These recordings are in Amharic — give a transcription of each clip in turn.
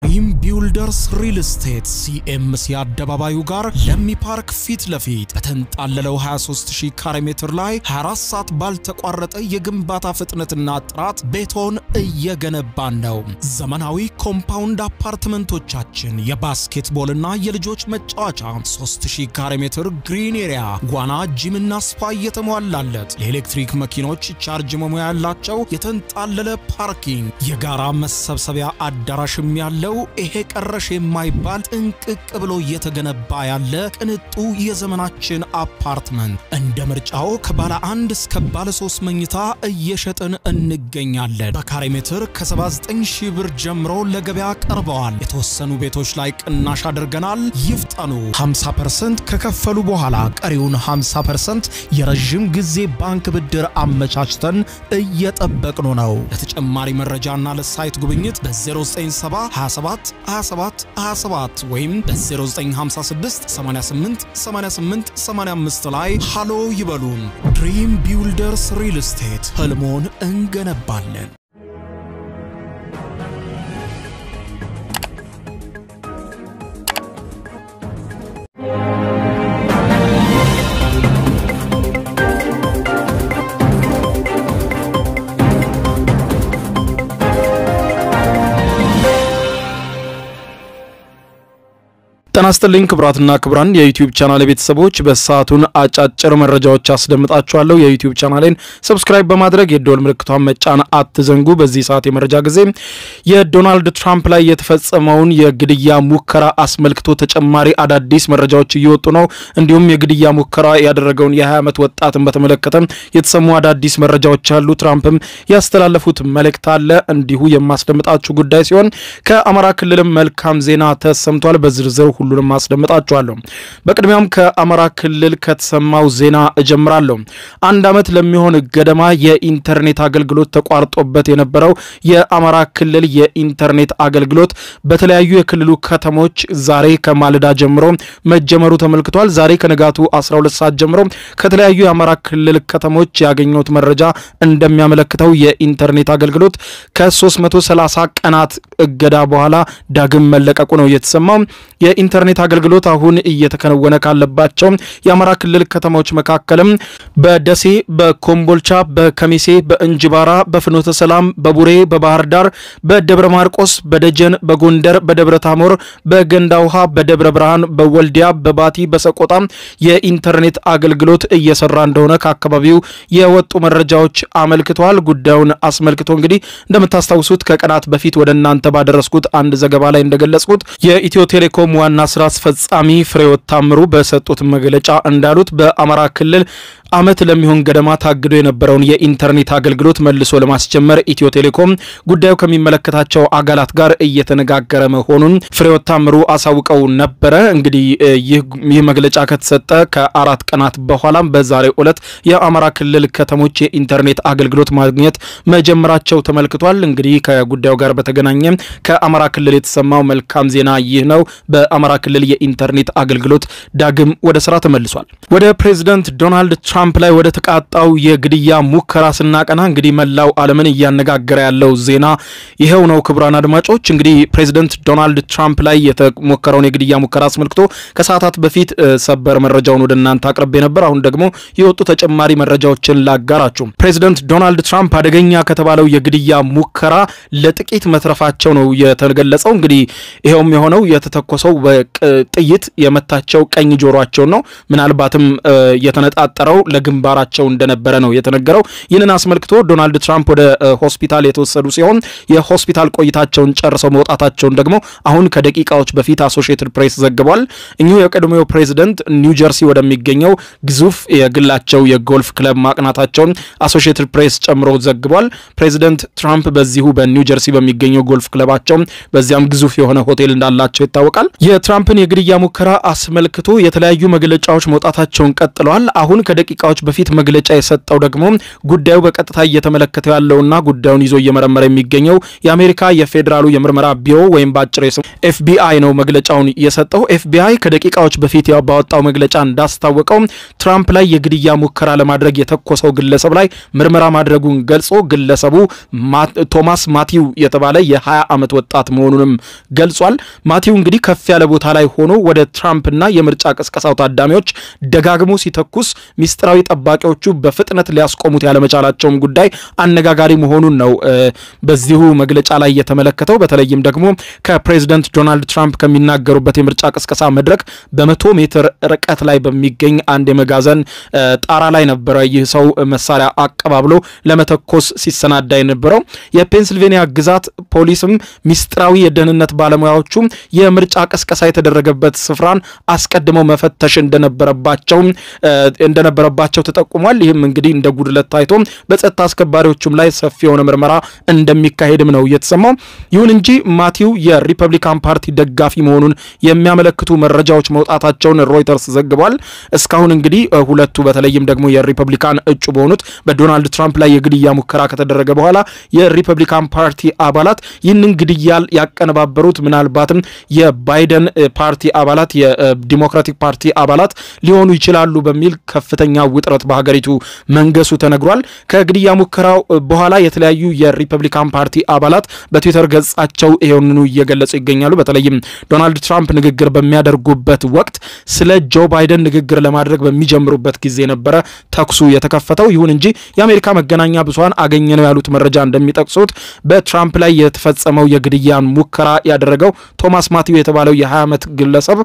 ድሪም ቢውልደርስ ሪል ስቴት ሲኤምሲ አደባባዩ ጋር ለሚ ፓርክ ፊት ለፊት በተንጣለለው 23000 ካሬ ሜትር ላይ 24 ሰዓት ባልተቋረጠ የግንባታ ፍጥነትና ጥራት ቤቶን እየገነባን ነው። ዘመናዊ ኮምፓውንድ አፓርትመንቶቻችን የባስኬትቦልና የልጆች መጫወቻ 3000 ካሬ ሜትር ግሪን ኤሪያ፣ ዋና፣ ጂምና ስፓ እየተሟላለት ለኤሌክትሪክ መኪኖች ቻርጅ መሙያ ያላቸው የተንጣለለ ፓርኪንግ፣ የጋራ መሰብሰቢያ አዳራሽም ያለው ይሄ ቀረሽ የማይባል ጥንቅቅ ብሎ እየተገነባ ያለ ቅንጡ የዘመናችን አፓርትመንት እንደ ምርጫው ከባለ አንድ እስከ ባለ ሶስት መኝታ እየሸጥን እንገኛለን። በካሬ ሜትር ከ79 ሺህ ብር ጀምሮ ለገበያ ቀርበዋል። የተወሰኑ ቤቶች ላይ ቅናሽ አድርገናል። ይፍጠኑ። 50% ከከፈሉ በኋላ ቀሪውን 50% የረዥም ጊዜ ባንክ ብድር አመቻችተን እየጠበቅኑ ነው። ለተጨማሪ መረጃና ለሳይት ጉብኝት በ097 27 27 27 ወይም በ0956 88 88 85 ላይ ሃሎ ይበሉን። ድሪም ቢውልደርስ ሪል ስቴት ህልሞን እንገነባለን። ጤና ይስጥልኝ ክቡራትና ክቡራን የዩቲዩብ ቻናል ቤተሰቦች፣ በሰዓቱን አጫጭር መረጃዎች አስደምጣችኋለሁ። የዩቲዩብ ቻናሌን ሰብስክራይብ በማድረግ የደወል ምልክቷን መጫን አትዘንጉ። በዚህ ሰዓት የመረጃ ጊዜ የዶናልድ ትራምፕ ላይ የተፈጸመውን የግድያ ሙከራ አስመልክቶ ተጨማሪ አዳዲስ መረጃዎች እየወጡ ነው። እንዲሁም የግድያ ሙከራ ያደረገውን የ20 ዓመት ወጣትን በተመለከተ የተሰሙ አዳዲስ መረጃዎች አሉ። ትራምፕም ያስተላለፉት መልእክት አለ እንዲሁ የማስደምጣችሁ ጉዳይ ሲሆን ከአማራ ክልልም መልካም ዜና ተሰምቷል። በዝርዝር ሁሉንም አስደምጣችኋለሁ። በቅድሚያም ከአማራ ክልል ከተሰማው ዜና እጀምራለሁ። አንድ ዓመት ለሚሆን ገደማ የኢንተርኔት አገልግሎት ተቋርጦበት የነበረው የአማራ ክልል የኢንተርኔት አገልግሎት በተለያዩ የክልሉ ከተሞች ዛሬ ከማለዳ ጀምሮ መጀመሩ ተመልክቷል። ዛሬ ከንጋቱ 12 ሰዓት ጀምሮ ከተለያዩ የአማራ ክልል ከተሞች ያገኘሁት መረጃ እንደሚያመለክተው የኢንተርኔት አገልግሎት ከ330 ቀናት እገዳ በኋላ ዳግም መለቀቁ ነው የተሰማው። የኢንተርኔት አገልግሎት አሁን እየተከናወነ ካለባቸው የአማራ ክልል ከተሞች መካከልም በደሴ፣ በኮምቦልቻ፣ በከሚሴ፣ በእንጅባራ፣ በፍኖተ ሰላም፣ በቡሬ፣ በባህር ዳር፣ በደብረ ማርቆስ፣ በደጀን፣ በጎንደር፣ በደብረ ታሞር፣ በገንዳ ውሃ፣ በደብረ ብርሃን፣ በወልዲያ፣ በባቲ፣ በሰቆጣ የኢንተርኔት አገልግሎት እየሰራ እንደሆነ ከአካባቢው የወጡ መረጃዎች አመልክተዋል። ጉዳዩን አስመልክቶ እንግዲህ እንደምታስታውሱት ከቀናት በፊት ወደ እናንተ ባደረስኩት አንድ ዘገባ ላይ እንደገለጽኩት የኢትዮ ቴሌኮም ዋና ስራ አስፈጻሚ ፍሬሕይወት ታምሩ በሰጡት መግለጫ እንዳሉት በአማራ ክልል ዓመት ለሚሆን ገደማ ታግዶ የነበረውን የኢንተርኔት አገልግሎት መልሶ ለማስጀመር ኢትዮ ቴሌኮም ጉዳዩ ከሚመለከታቸው አካላት ጋር እየተነጋገረ መሆኑን ፍሬሕይወት ታምሩ አሳውቀው ነበረ። እንግዲህ ይህ መግለጫ ከተሰጠ ከአራት ቀናት በኋላም በዛሬው ዕለት የአማራ ክልል ከተሞች የኢንተርኔት አገልግሎት ማግኘት መጀመራቸው ተመልክቷል። እንግዲህ ከጉዳዩ ጋር በተገናኘ ከአማራ ክልል የተሰማው መልካም ዜና ይህ ነው። በአማራ ክልል የኢንተርኔት አገልግሎት ዳግም ወደ ስራ ተመልሷል። ወደ ፕሬዚደንት ዶናልድ ትራምፕ ላይ ወደ ተቃጣው የግድያ ሙከራ ስናቀና እንግዲህ መላው ዓለምን እያነጋገረ ያለው ዜና ይኸው ነው። ክቡራን አድማጮች እንግዲህ ፕሬዚደንት ዶናልድ ትራምፕ ላይ የተሞከረውን የግድያ ሙከራ አስመልክቶ ከሰዓታት በፊት ሰበር መረጃውን ወደ እናንተ አቅርቤ ነበር። አሁን ደግሞ የወጡ ተጨማሪ መረጃዎችን ላጋራችሁ። ፕሬዚደንት ዶናልድ ትራምፕ አደገኛ ከተባለው የግድያ ሙከራ ለጥቂት መትረፋቸው ነው የተገለጸው። እንግዲህ ይኸውም የሆነው የተተኮሰው ጥይት የመታቸው ቀኝ ጆሯቸውን ነው። ምናልባትም የተነጣጠረው ለግንባራቸው እንደነበረ ነው የተነገረው። ይህንን አስመልክቶ ዶናልድ ትራምፕ ወደ ሆስፒታል የተወሰዱ ሲሆን የሆስፒታል ቆይታቸውን ጨርሰው መውጣታቸውን ደግሞ አሁን ከደቂቃዎች በፊት አሶሺየትድ ፕሬስ ዘግቧል። እኚሁ የቀድሞው ፕሬዚደንት ኒው ጀርሲ ወደሚገኘው ግዙፍ የግላቸው የጎልፍ ክለብ ማቅናታቸውን አሶሺየትድ ፕሬስ ጨምሮ ዘግቧል። ፕሬዚደንት ትራምፕ በዚሁ በኒው ጀርሲ በሚገኘው ጎልፍ ክለባቸው በዚያም ግዙፍ የሆነ ሆቴል እንዳላቸው ይታወቃል። የትራምፕን የግድያ ሙከራ አስመልክቶ የተለያዩ መግለጫዎች መውጣታቸውን ቀጥለዋል። አሁን ከደቂቃዎች በፊት መግለጫ የሰጠው ደግሞ ጉዳዩ በቀጥታ እየተመለከተው ያለውና ጉዳዩን ይዞ እየመረመረ የሚገኘው የአሜሪካ የፌዴራሉ የምርመራ ቢሮ ወይም በአጭር ስሙ ኤፍቢአይ ነው መግለጫውን የሰጠው። ኤፍቢአይ ከደቂቃዎች በፊት ባወጣው መግለጫ እንዳስታወቀው ትራምፕ ላይ የግድያ ሙከራ ለማድረግ የተኮሰው ግለሰብ ላይ ምርመራ ማድረጉን ገልጾ ግለሰቡ ቶማስ ማቲው የተባለ የ20 የ20 ዓመት ወጣት መሆኑንም ገልጿል። ማቲው እንግዲህ ከፍ ያለ ቦታ ላይ ሆኖ ወደ ትራምፕና የምርጫ ቅስቀሳው ታዳሚዎች ደጋግሞ ሲተኩስ ሚስጥራዊ ጠባቂዎቹ በፍጥነት ሊያስቆሙት ያለመቻላቸውም ጉዳይ አነጋጋሪ መሆኑን ነው በዚሁ መግለጫ ላይ የተመለከተው። በተለይም ደግሞ ከፕሬዚደንት ዶናልድ ትራምፕ ከሚናገሩበት የምርጫ ቅስቀሳ መድረክ በመቶ ሜትር ርቀት ላይ በሚገኝ አንድ የመጋዘን ጣራ ላይ ነበረ ይህ ሰው መሳሪያ አቀባብሎ ለመተኮስ ሲሰናዳ የነበረው። የፔንስልቬኒያ ግዛት ፖሊስም ሚስጥራዊ የደህንነት ባለሙያዎቹ የምርጫ ቅስቀሳ የተደረገበት ስፍራን አስቀድመው መፈተሽ እንደነበረባቸው እንደነበረባቸው ተጠቁሟል። ይህም እንግዲህ እንደ ጉድለት ታይቶ በጸጥታ አስከባሪዎቹም ላይ ሰፊ የሆነ ምርመራ እንደሚካሄድም ነው እየተሰማው። ይሁን እንጂ ማቲው የሪፐብሊካን ፓርቲ ደጋፊ መሆኑን የሚያመለክቱ መረጃዎች መውጣታቸውን ሮይተርስ ዘግቧል። እስካሁን እንግዲህ ሁለቱ በተለይም ደግሞ የሪፐብሊካን እጩ በሆኑት በዶናልድ ትራምፕ ላይ የግድያ ሙከራ ከተደረገ በኋላ የሪፐብሊካን ፓርቲ አባላት ይህንን ግድያ ያቀነባበሩት ምናልባትም የባይደን ፓርቲ አባላት የዲሞክራቲክ ፓርቲ አባላት ሊሆኑ ይችላሉ በሚል ከፍተኛ ውጥረት በሀገሪቱ መንገሱ ተነግሯል። ከግድያ ሙከራው በኋላ የተለያዩ የሪፐብሊካን ፓርቲ አባላት በትዊተር ገጻቸው ይሄንኑ እየገለጹ ይገኛሉ። በተለይም ዶናልድ ትራምፕ ንግግር በሚያደርጉበት ወቅት ስለ ጆ ባይደን ንግግር ለማድረግ በሚጀምሩበት ጊዜ ነበረ ተኩሱ የተከፈተው። ይሁን እንጂ የአሜሪካ መገናኛ ብዙኃን አገኘ ነው ያሉት መረጃ እንደሚጠቅሱት በትራምፕ ላይ የተፈጸመው የግድያን ሙከራ ያደረገው ቶማስ ማቲው የተባለው የ20 ዓመት ግለሰብ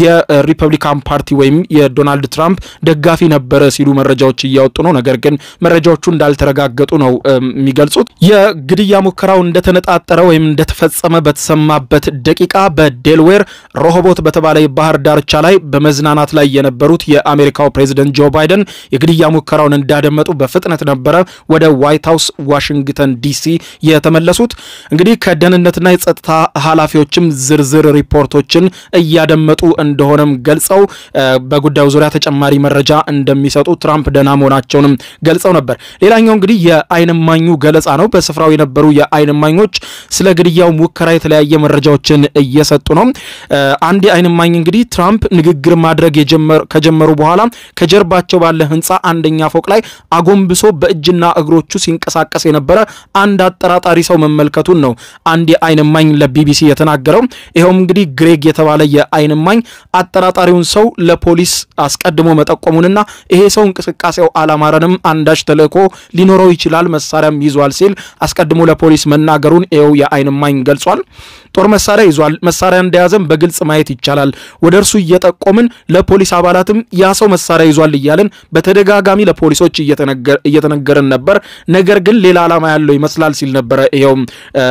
የሪፐብሊካን ፓርቲ ወይም የዶናልድ ትራምፕ ደጋፊ ነበረ ሲሉ መረጃዎች እያወጡ ነው። ነገር ግን መረጃዎቹ እንዳልተረጋገጡ ነው የሚገልጹት። የግድያ ሙከራው እንደተነጣጠረ ወይም እንደተፈጸመ በተሰማበት ደቂቃ በዴልዌር ሮሆቦት በተባለ የባህር ዳርቻ ላይ በመዝናናት ላይ የነበሩት የአሜሪካው ፕሬዚደንት ጆ ባይደን የግድያ ሙከራውን እንዳደመጡ በፍጥነት ነበረ ወደ ዋይት ሀውስ ዋሽንግተን ዲሲ የተመለሱት። እንግዲህ ከደህንነትና የጸጥታ ኃላፊዎችም ዝርዝር ሪፖርቶችን እያደመጡ እንደሆነም ገልጸው በጉዳዩ ዙሪያ ተጨማሪ መረጃ እንደሚሰጡ ትራምፕ ደህና መሆናቸውንም ገልጸው ነበር። ሌላኛው እንግዲህ የዓይን እማኙ ገለጻ ነው። በስፍራው የነበሩ የዓይን እማኞች ስለ ግድያው ሙከራ የተለያየ መረጃዎችን እየሰጡ ነው። አንድ የዓይን እማኝ እንግዲህ ትራምፕ ንግግር ማድረግ ከጀመሩ በኋላ ከጀርባቸው ባለ ሕንፃ አንደኛ ፎቅ ላይ አጎንብሶ በእጅና እግሮቹ ሲንቀሳቀስ የነበረ አንድ አጠራጣሪ ሰው መመልከቱን ነው አንድ የዓይን እማኝ ለቢቢሲ የተናገረው። ይኸውም እንግዲህ ግሬግ የተባለ የዓይን እማኝ አጠራጣሪውን ሰው ለፖሊስ አስቀድሞ መጠቆሙንና ይሄ ሰው እንቅስቃሴው አላማረንም፣ አንዳች ተልእኮ ሊኖረው ይችላል፣ መሳሪያም ይዟል ሲል አስቀድሞ ለፖሊስ መናገሩን ይኸው የዓይን እማኝ ገልጿል። ጦር መሳሪያ ይዟል፣ መሳሪያ እንደያዘም በግልጽ ማየት ይቻላል። ወደ እርሱ እየጠቆምን ለፖሊስ አባላትም ያ ሰው መሳሪያ ይዟል እያልን በተደጋጋሚ ለፖሊሶች እየተነገረን ነበር። ነገር ግን ሌላ ዓላማ ያለው ይመስላል ሲል ነበረ ይኸውም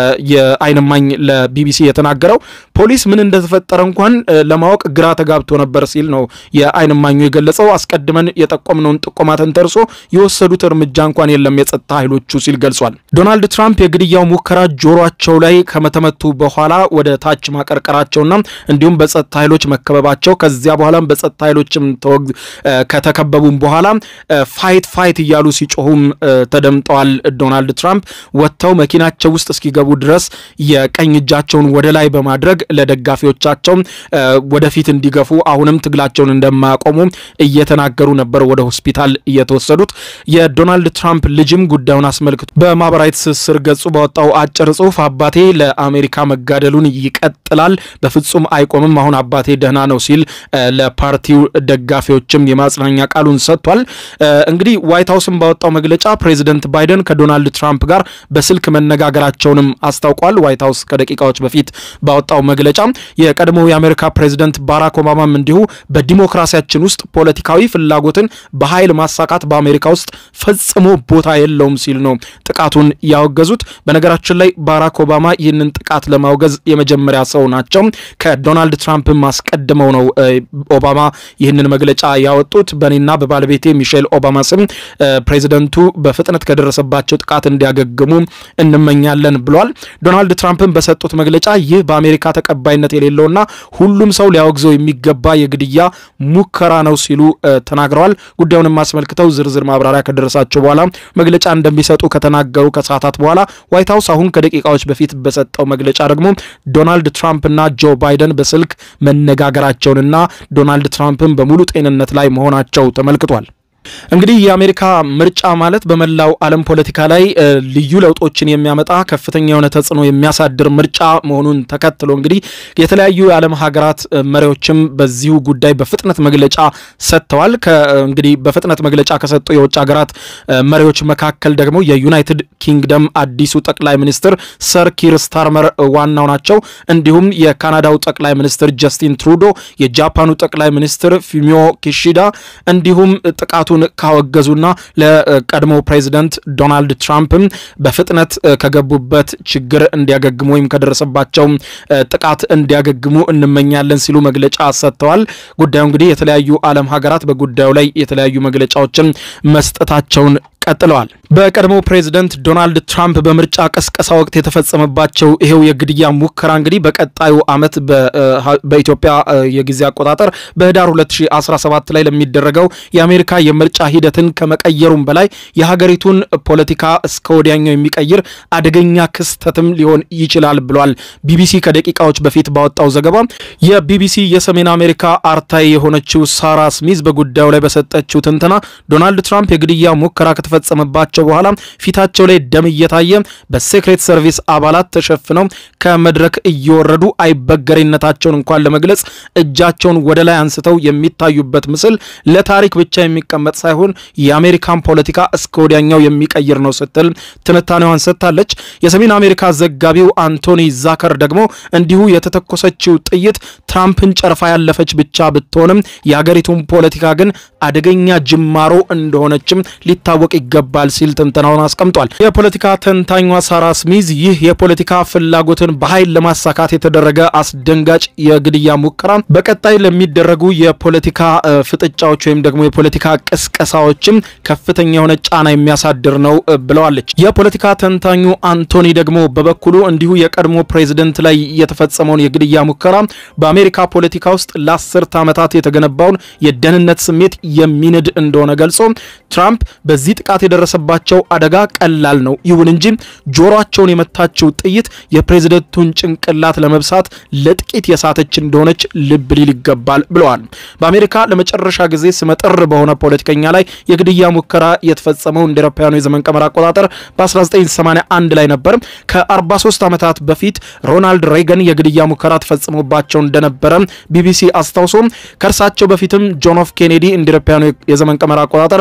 የዓይን እማኝ ለቢቢሲ የተናገረው። ፖሊስ ምን እንደተፈጠረ እንኳን ለማወቅ ግራ ተጋብቶ ነበር ሲል ነው የዓይን እማኙ የገለጸው። አስቀድመን የጠቆምነውን ጥቆማ ተንተርሶ የወሰዱት እርምጃ እንኳን የለም የጸጥታ ኃይሎቹ ሲል ገልጿል። ዶናልድ ትራምፕ የግድያው ሙከራ ጆሯቸው ላይ ከመተመቱ በኋላ ወደ ታች ማቀርቀራቸውና እንዲሁም በጸጥታ ኃይሎች መከበባቸው ከዚያ በኋላም በጸጥታ ኃይሎችም ከተከበቡም በኋላ ፋይት ፋይት እያሉ ሲጮሁም ተደምጠዋል። ዶናልድ ትራምፕ ወጥተው መኪናቸው ውስጥ እስኪገቡ ድረስ የቀኝ እጃቸውን ወደ ላይ በማድረግ ለደጋፊዎቻቸው ወደፊት እንዲገፉ አሁንም ትግላቸውን እንደማያቆሙ እየተናገሩ ነበር ወደ ሆስፒታል እየተወሰዱት። የዶናልድ ትራምፕ ልጅም ጉዳዩን አስመልክቶ በማህበራዊ ትስስር ገጹ ባወጣው አጭር ጽሁፍ አባቴ ለአሜሪካ መጋደሉን ይቀጥላል፣ በፍጹም አይቆምም፣ አሁን አባቴ ደህና ነው ሲል ለፓርቲው ደጋፊዎችም የማጽናኛ ቃሉን ሰጥቷል። እንግዲህ ዋይት ሀውስም ባወጣው መግለጫ ፕሬዚደንት ባይደን ከዶናልድ ትራምፕ ጋር በስልክ መነጋገራቸውንም አስታውቋል። ዋይት ሀውስ ከደቂቃዎች በፊት ባወጣው መግለጫ የቀድሞው የአሜሪካ ፕሬዚደንት ባራክ ኦባማም እንዲሁ በዲሞክራሲያችን ውስጥ ፖለቲካዊ ፍላጎትን በኃይል ማሳካት በአሜሪካ ውስጥ ፈጽሞ ቦታ የለውም ሲል ነው ጥቃቱን ያወገዙት። በነገራችን ላይ ባራክ ኦባማ ይህንን ጥቃት ለማውገዝ የመጀመሪያ ሰው ናቸው። ከዶናልድ ትራምፕም አስቀድመው ነው ኦባማ ይህንን መግለጫ ያወጡት። በእኔና በባለቤቴ ሚሼል ኦባማ ስም ፕሬዚደንቱ በፍጥነት ከደረሰባቸው ጥቃት እንዲያገግሙ እንመኛለን ብሏል። ዶናልድ ትራምፕን በሰጡት መግለጫ ይህ በአሜሪካ ተቀባይነት የሌለውና ሁሉም ሰው ሊያወግዘው የሚገባ የግድያ ሙከራ ነው ሲሉ ተናግረዋል። ጉዳዩንም አስመልክተው ዝርዝር ማብራሪያ ከደረሳቸው በኋላ መግለጫ እንደሚሰጡ ከተናገሩ ከሰዓታት በኋላ ዋይት ሀውስ አሁን ከደቂቃዎች በፊት በሰጠው መግለጫ ደግሞ ዶናልድ ትራምፕና ጆ ባይደን በስልክ መነጋገራቸውንና ዶናልድ ትራምፕን በሙሉ ጤንነት ላይ መሆናቸው ተመልክቷል። እንግዲህ የአሜሪካ ምርጫ ማለት በመላው ዓለም ፖለቲካ ላይ ልዩ ለውጦችን የሚያመጣ ከፍተኛ የሆነ ተጽዕኖ የሚያሳድር ምርጫ መሆኑን ተከትሎ እንግዲህ የተለያዩ የዓለም ሀገራት መሪዎችም በዚሁ ጉዳይ በፍጥነት መግለጫ ሰጥተዋል። እንግዲህ በፍጥነት መግለጫ ከሰጡ የውጭ ሀገራት መሪዎች መካከል ደግሞ የዩናይትድ ኪንግደም አዲሱ ጠቅላይ ሚኒስትር ሰር ኪር ስታርመር ዋናው ናቸው። እንዲሁም የካናዳው ጠቅላይ ሚኒስትር ጀስቲን ትሩዶ፣ የጃፓኑ ጠቅላይ ሚኒስትር ፉሚዮ ኪሺዳ እንዲሁም ጥቃቱን ካወገዙና ለቀድሞ ፕሬዚደንት ዶናልድ ትራምፕም በፍጥነት ከገቡበት ችግር እንዲያገግሙ ወይም ከደረሰባቸው ጥቃት እንዲያገግሙ እንመኛለን ሲሉ መግለጫ ሰጥተዋል። ጉዳዩ እንግዲህ የተለያዩ ዓለም ሀገራት በጉዳዩ ላይ የተለያዩ መግለጫዎችን መስጠታቸውን ቀጥለዋል። በቀድሞ ፕሬዚደንት ዶናልድ ትራምፕ በምርጫ ቀስቀሳ ወቅት የተፈጸመባቸው ይሄው የግድያ ሙከራ እንግዲህ በቀጣዩ ዓመት በኢትዮጵያ የጊዜ አቆጣጠር በህዳር 2017 ላይ ለሚደረገው የአሜሪካ የምርጫ ሂደትን ከመቀየሩም በላይ የሀገሪቱን ፖለቲካ እስከ ወዲያኛው የሚቀይር አደገኛ ክስተትም ሊሆን ይችላል ብሏል። ቢቢሲ ከደቂቃዎች በፊት ባወጣው ዘገባ የቢቢሲ የሰሜን አሜሪካ አርታይ የሆነችው ሳራ ስሚዝ በጉዳዩ ላይ በሰጠችው ትንተና ዶናልድ ትራምፕ የግድያ ሙከራ ከተፈጸመባቸው በኋላ ፊታቸው ላይ ደም እየታየ በሴክሬት ሰርቪስ አባላት ተሸፍነው ከመድረክ እየወረዱ አይበገሬነታቸውን እንኳን ለመግለጽ እጃቸውን ወደ ላይ አንስተው የሚታዩበት ምስል ለታሪክ ብቻ የሚቀመጥ ሳይሆን የአሜሪካን ፖለቲካ እስከ ወዲያኛው የሚቀይር ነው ስትል ትንታኔዋን ሰጥታለች። የሰሜን አሜሪካ ዘጋቢው አንቶኒ ዛከር ደግሞ እንዲሁ የተተኮሰችው ጥይት ትራምፕን ጨርፋ ያለፈች ብቻ ብትሆንም የአገሪቱን ፖለቲካ ግን አደገኛ ጅማሮ እንደሆነችም ሊታወቅ ይገባል ሲል ትንተናውን አስቀምጧል። የፖለቲካ ተንታኟ ሳራ ስሚዝ ይህ የፖለቲካ ፍላጎትን በኃይል ለማሳካት የተደረገ አስደንጋጭ የግድያ ሙከራ በቀጣይ ለሚደረጉ የፖለቲካ ፍጥጫዎች ወይም ደግሞ የፖለቲካ ቅስቀሳዎችም ከፍተኛ የሆነ ጫና የሚያሳድር ነው ብለዋለች። የፖለቲካ ተንታኙ አንቶኒ ደግሞ በበኩሉ እንዲሁ የቀድሞ ፕሬዝደንት ላይ የተፈጸመውን የግድያ ሙከራ በአሜሪካ ፖለቲካ ውስጥ ለአስርት ዓመታት የተገነባውን የደህንነት ስሜት የሚንድ እንደሆነ ገልጾ ትራምፕ በዚህ ጥቃት የደረሰባቸው አደጋ ቀላል ነው፣ ይሁን እንጂ ጆሮአቸውን የመታችው ጥይት የፕሬዝደንቱን ጭንቅላት ለመብሳት ለጥቂት የሳተች እንደሆነች ልብ ሊል ይገባል ብለዋል። በአሜሪካ ለመጨረሻ ጊዜ ስመጥር በሆነ ፖለቲከኛ ላይ የግድያ ሙከራ የተፈጸመው እንደ አውሮፓውያኑ የዘመን ቀመር አቆጣጠር በ1981 ላይ ነበር። ከ43 ዓመታት በፊት ሮናልድ ሬገን የግድያ ሙከራ ተፈጽሞባቸው እንደነበረ ቢቢሲ አስታውሶ ከእርሳቸው በፊትም ጆን ኤፍ ኬኔዲ እንደ አውሮፓውያኑ የዘመን ቀመር አቆጣጠር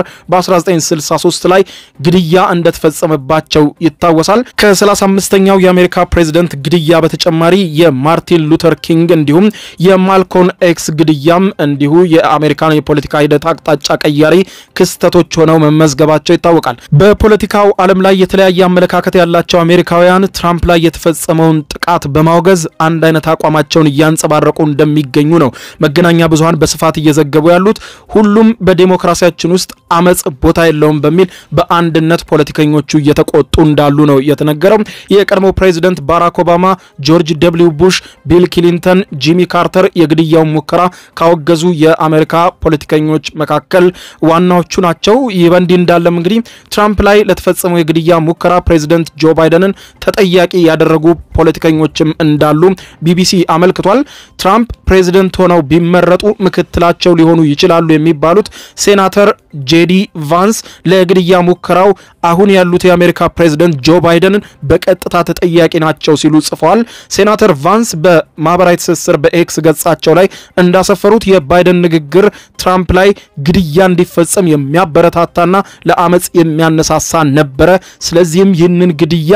በ1963 ላይ ግድያ እንደተፈጸመባቸው ይታወሳል። ከ35ኛው የአሜሪካ ፕሬዝደንት ግድያ በተጨማሪ የማርቲን ሉተር ኪንግ እንዲሁም የማልኮን ኤክስ ግድያም እንዲሁ የአሜሪካን የፖለቲካ ሂደት አቅጣጫ ቀያሪ ክስተቶች ሆነው መመዝገባቸው ይታወቃል። በፖለቲካው ዓለም ላይ የተለያየ አመለካከት ያላቸው አሜሪካውያን ትራምፕ ላይ የተፈጸመውን ጥቃት በማውገዝ አንድ አይነት አቋማቸውን እያንጸባረቁ እንደሚገኙ ነው መገናኛ ብዙኃን በስፋት እየዘገቡ ያሉት። ሁሉም በዴሞክራሲያችን ውስጥ አመጽ ቦታ የለውም በሚል በአንድነት ፖለቲከኞቹ እየተቆጡ እንዳሉ ነው የተነገረው። የቀድሞ ፕሬዚደንት ባራክ ኦባማ፣ ጆርጅ ደብሊው ቡሽ፣ ቢል ክሊንተን፣ ጂሚ ካርተር የግድያውን ሙከራ ካወገዙ የአሜሪካ ፖለቲከኞች መካከል ዋናዎቹ ናቸው። ይህ በእንዲህ እንዳለም እንግዲህ ትራምፕ ላይ ለተፈጸመው የግድያ ሙከራ ፕሬዚደንት ጆ ባይደንን ተጠያቂ ያደረጉ ፖለቲከኞችም እንዳሉ ቢቢሲ አመልክቷል። ትራምፕ ፕሬዚደንት ሆነው ቢመረጡ ምክትላቸው ሊሆኑ ይችላሉ የሚባሉት ሴናተር ጄዲ ቫንስ ለግድያ ሙከራው አሁን ያሉት የአሜሪካ ፕሬዝደንት ጆ ባይደንን በቀጥታ ተጠያቂ ናቸው ሲሉ ጽፈዋል። ሴናተር ቫንስ በማህበራዊ ትስስር በኤክስ ገጻቸው ላይ እንዳሰፈሩት የባይደን ንግግር ትራምፕ ላይ ግድያ እንዲፈጸም የሚያበረታታና ለአመፅ የሚያነሳሳ ነበረ። ስለዚህም ይህንን ግድያ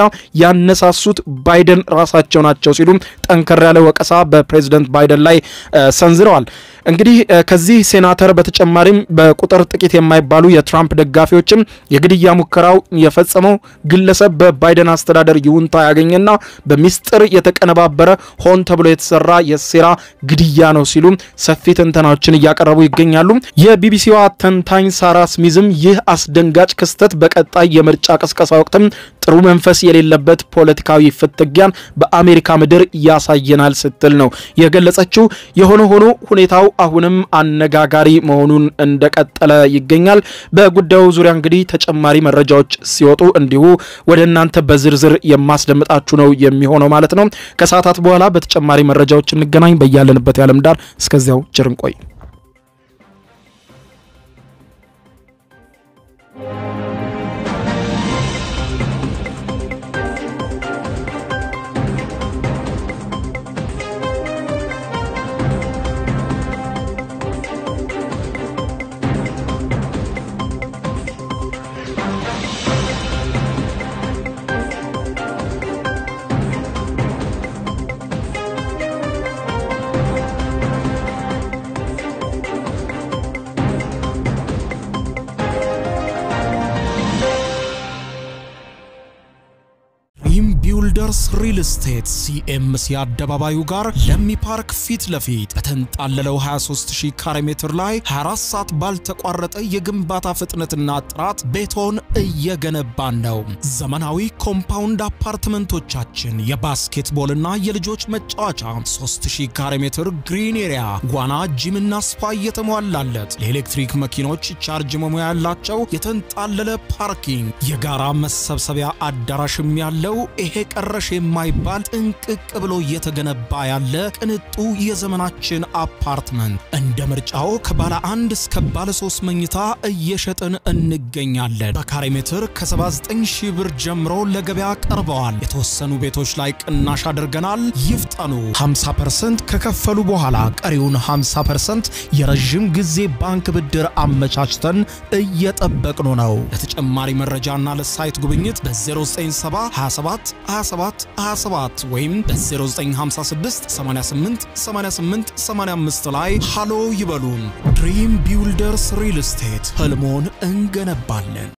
ያነሳሱት ባይደን ራሳቸው ናቸው ሲሉ ጠንከር ያለ ወቀሳ በፕሬዝደንት ባይደን ላይ ሰንዝረዋል። እንግዲህ ከዚህ ሴናተር በተጨማሪም በቁጥር ጥቂት የማይባሉ የትራምፕ ደጋፊዎችም የግድያ ሙከራው የፈጸመው ግለሰብ በባይደን አስተዳደር ይሁንታ ያገኘና በሚስጥር የተቀነባበረ ሆን ተብሎ የተሰራ የሴራ ግድያ ነው ሲሉ ሰፊ ትንተናዎችን እያቀረቡ ይገኛሉ። የቢቢሲዋ ተንታኝ ሳራ ስሚዝም ይህ አስደንጋጭ ክስተት በቀጣይ የምርጫ ቅስቀሳ ወቅትም ጥሩ መንፈስ የሌለበት ፖለቲካዊ ፍትጊያን በአሜሪካ ምድር ያሳየናል ስትል ነው የገለጸችው። የሆነ ሆኖ ሁኔታው አሁንም አነጋጋሪ መሆኑን እንደቀጠለ ይገኛል። በጉዳዩ ዙሪያ እንግዲህ ተጨማሪ መረጃዎች ሲወጡ እንዲሁ ወደ እናንተ በዝርዝር የማስደምጣችሁ ነው የሚሆነው ማለት ነው። ከሰዓታት በኋላ በተጨማሪ መረጃዎች እንገናኝ። በያለንበት የዓለም ዳር እስከዚያው ቸር እንቆይ። ሪል ስቴት ሲኤምሲ አደባባዩ ጋር ለሚ ፓርክ ፊት ለፊት በተንጣለለው 23000 ካሬ ሜትር ላይ 24 ሰዓት ባልተቋረጠ የግንባታ ፍጥነትና ጥራት ቤቶን እየገነባን ነው። ዘመናዊ ኮምፓውንድ አፓርትመንቶቻችን የባስኬትቦልና የልጆች መጫወቻ 3000 ካሬ ሜትር ግሪን ኤሪያ፣ ዋና፣ ጂምና ስፓ እየተሟላለት ለኤሌክትሪክ መኪኖች ቻርጅ መሙያ ያላቸው የተንጣለለ ፓርኪንግ፣ የጋራ መሰብሰቢያ አዳራሽም ያለው ይሄ ቀረሽ የማይባል ጥንቅቅ ብሎ እየተገነባ ያለ ቅንጡ የዘመናችን አፓርትመንት እንደ ምርጫው ከባለ አንድ እስከ ባለ ሶስት መኝታ እየሸጥን እንገኛለን። በካሬ ሜትር ከ79 ሺህ ብር ጀምሮ ለገበያ ቀርበዋል። የተወሰኑ ቤቶች ላይ ቅናሽ አድርገናል። ይፍጠኑ። 50% ከከፈሉ በኋላ ቀሪውን 50% የረዥም ጊዜ ባንክ ብድር አመቻችተን እየጠበቅኑ ነው። ለተጨማሪ መረጃና ለሳይት ጉብኝት በ0970 27 27 27 ወይም በ0956 88 88 85 ላይ ሃሎ ይበሉን። ድሪም ቢውልደርስ ሪል ስቴት ህልሞን እንገነባለን።